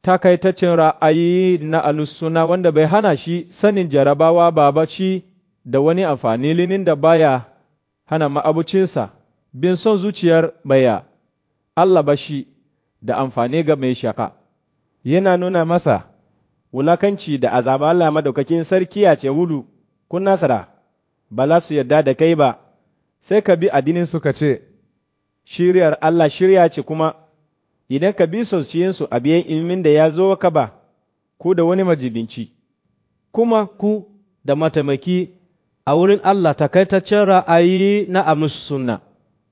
takaitaccen ra'ayi na alusuna wanda bai hana shi sanin jarabawa babaci da wani amfani linin da baya hana ma'abucinsa bin son zuciyar baya Allah ba shi da amfani ga mai shaka. Yana nuna masa wulakanci da azaba Allah madaukakin sarki a ce wudu kun nasara ba za su yarda da kai ba sai ka bi addinin suka ce shiryar Allah shirya ce kuma idan ka bi sosiyinsu a biyan ilimin da ya zo ka ba ku da wani majibinci. Kuma ku da mataimaki a wurin Allah takaitaccen ra'ayi na amus sunna.